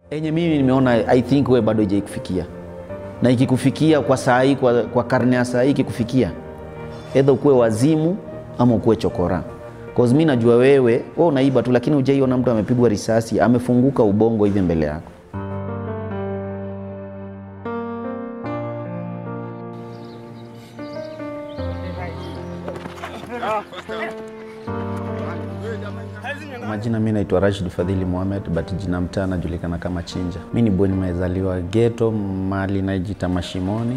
Enye mimi nimeona I think we bado haijaikufikia, na ikikufikia kwa saa hii, kwa, kwa karne ya saa hii ikikufikia, edha ukuwe wazimu ama ukuwe chokora. Cause mi najua wewe wewe unaiba tu, lakini hujaiona mtu amepigwa risasi amefunguka ubongo hivi mbele yako. Majina mi naitwa Rashid Fadhili Mohamed, but jina mtaa najulikana kama Chinja. Mi ni bweni, nimezaliwa ghetto mali najita Mashimoni.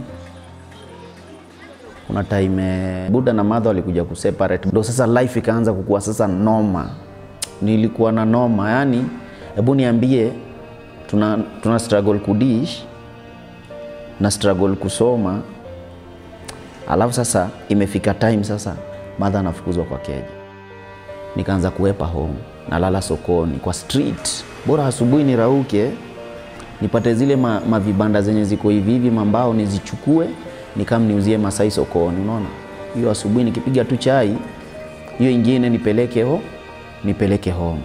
Kuna time Buda na madha walikuja kuseparate, ndo sasa life ikaanza kukua sasa noma. Nilikuwa na noma, yani hebu niambie, tuna, tuna struggle kudish na struggle kusoma, alafu sasa imefika time sasa madha anafukuzwa kwa keja nikaanza kuwepa home, nalala sokoni kwa street, bora asubuhi nirauke nipate zile ma, mavibanda zenye ziko hivi hivi mambao nizichukue nikam niuzie Masai sokoni. Unaona, hiyo asubuhi nikipiga tu chai, hiyo ingine nipeleke ho nipeleke home.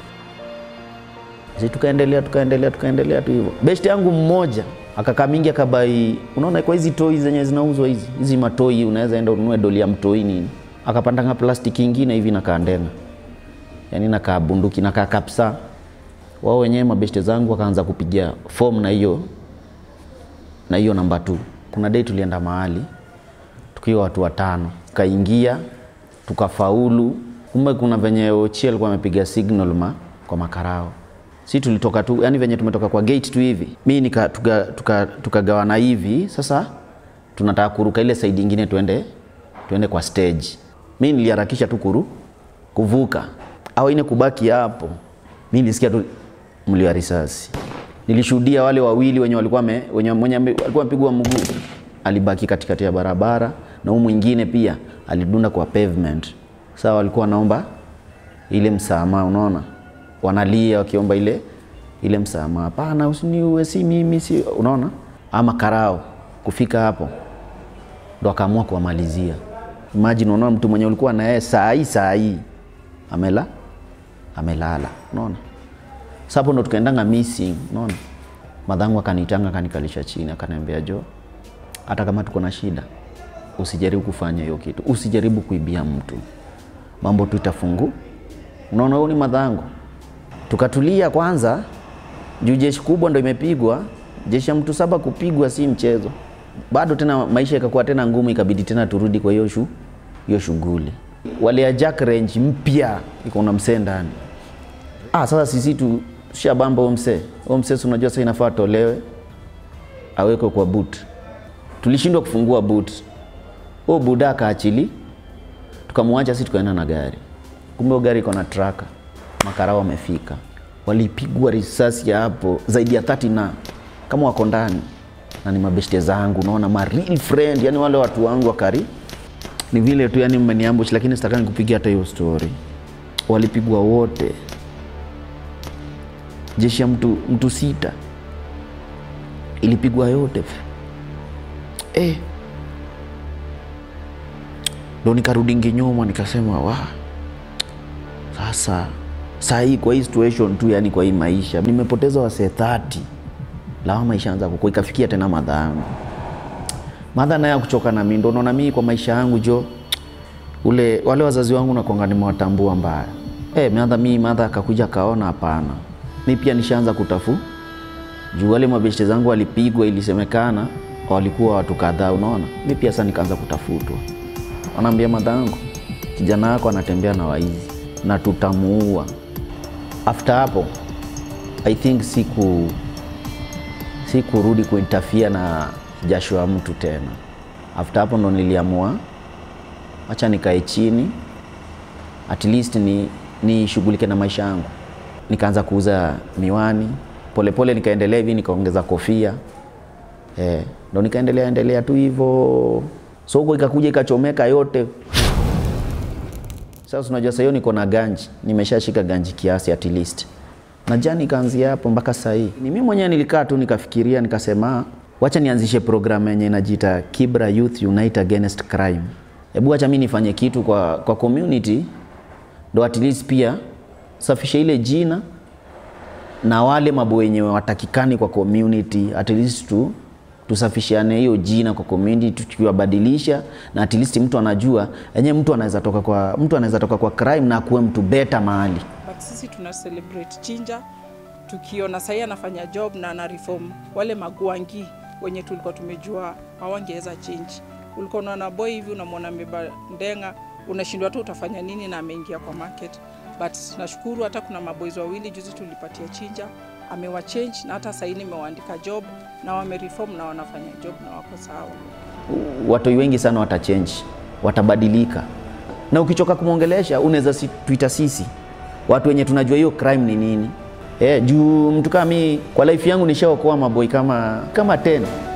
Sisi tukaendelea tukaendelea tukaendelea tu hivyo. Best yangu mmoja akakaa mingi akabai, unaona kwa hizi toi zenye zinauzwa hizi hizi matoi, unaweza enda ununue doli ya mtoi nini, akapandanga plastiki ingine hivi nakaa ndenga, yani nakaa bunduki nakaa kapsa. Wao wenyewe mabeshte zangu wakaanza kupiga form na hiyo na hiyo namba 2. Kuna day tulienda mahali tukiwa watu watano, tukaingia tukafaulu. Kumbe kuna venye Ochieng alikuwa amepiga signal ma kwa makarao si tulitoka tu yani venye tumetoka kwa gate tu hivi mi nika tukagawana tuka, tuka hivi sasa tunataka kuruka ile side ingine tuende tuende kwa stage mi niliharakisha tu kuru kuvuka au ine kubaki hapo mi nilisikia tu mlio wa risasi nilishuhudia wale wawili wenye walikuwa me, wenye mwenye alikuwa amepigwa mguu alibaki katikati ya barabara na huyu mwingine pia alidunda kwa pavement sasa walikuwa wanaomba ile msamaha unaona wanalia wakiomba ile ile msamaha, hapana, usiniue, si mimi, si unaona. Ama karao kufika hapo ndo akaamua kuwamalizia. Imagine, unaona mtu mwenye ulikuwa na yeye saa hii saa hii amela amelala, unaona. Sasa hapo ndo tukaendanga missing, unaona. Madhangu akanitanga akanikalisha chini, akaniambia Jo, hata kama tuko na shida usijaribu kufanya hiyo kitu, usijaribu kuibia mtu, mambo tu itafungu. Unaona, huyu ni madhangu tukatulia kwanza, juu jeshi kubwa ndo imepigwa. Jeshi ya mtu saba kupigwa si mchezo. Bado tena maisha ikakuwa tena ngumu, ikabidi tena turudi kwa hiyo shu hiyo shughuli. Wale Jack range mpya iko na msee ndani. Ah, sasa sisi tu shabamba huyo msee. Huyo msee unajua sasa inafaa tolewe awekwe kwa boot. Tulishindwa kufungua boot. Huyo buda akaachili, tukamwacha sisi tukaenda na gari. Kumbe gari iko na traka makarao wamefika, walipigwa risasi ya hapo zaidi ya 30 na kama wako ndani na ni mabeshte zangu, naona ma real friend, yani wale watu wangu wakari ni vile tu, yani mmeniambush, lakini sitakani kupigia hata hiyo story. Walipigwa wote, jeshi ya mtu, mtu sita ilipigwa yote eh. Ndo nikarudingi nyuma nikasema wa sasa saa hii kwa hii situation tu, yani kwa hii maisha nimepoteza wasee 30 lawama ishaanza kukua, ikafikia tena madha yangu madha naye kuchoka na mimi, ndo naona mimi kwa maisha yangu jo, ule wale wazazi wangu nakwanga nimewatambua mbaya eh, madha mimi madha akakuja kaona, hapana, mimi pia nishaanza kutafu juu wale mabeshte zangu walipigwa, ilisemekana walikuwa watu kadhaa, unaona. Mimi pia sasa nikaanza kutafutwa, wanaambia madha yangu, kijana wako anatembea na waizi na tutamuua. After hapo I think siku sikurudi kuintafia na jasho ya mtu tena. After hapo ndo niliamua acha nikae chini at least ni nishughulike na maisha yangu. Nikaanza kuuza miwani polepole pole, nikaendelea hivi nikaongeza kofia eh, ndo nikaendelea endelea tu hivyo, soko ikakuja ikachomeka yote. Sasa unajua sasa hiyo niko na ganji, nimeshashika ganji kiasi at least. Na jana ikaanzia hapo mpaka sasa hii. Ni mimi mwenyewe nilikaa tu nikafikiria nikasema wacha nianzishe program yenye inajiita Kibra Youth Unite Against Crime. Hebu acha mimi nifanye kitu kwa, kwa community ndo at least pia safishe ile jina na wale mambo wenye watakikani kwa community at least tu tusafishiane hiyo jina kwa community tukiwabadilisha na at least mtu anajua enyewe mtu anaweza toka kwa mtu anaweza toka kwa crime na akuwe mtu beta mahali but sisi tuna celebrate Chinja tukiona sahii anafanya job na ana reform wale magwangi wenye tulikuwa tumejua hawangeweza change. Ulikuwa unaona boy hivi unamwona amebeba ndenga, unashindwa tu utafanya nini na ameingia kwa market, but nashukuru hata kuna maboys wawili juzi tulipatia Chinja amewa change na hata sahii nimewaandika job na wamereform na wanafanya job na wako sawa. watoi wengi sana watachange, watabadilika, na ukichoka kumwongelesha unaweza si, tuita sisi watu wenye tunajua hiyo crime ni nini. Eh, juu mtu kama mimi kwa life yangu nishaokoa maboi kama kama 10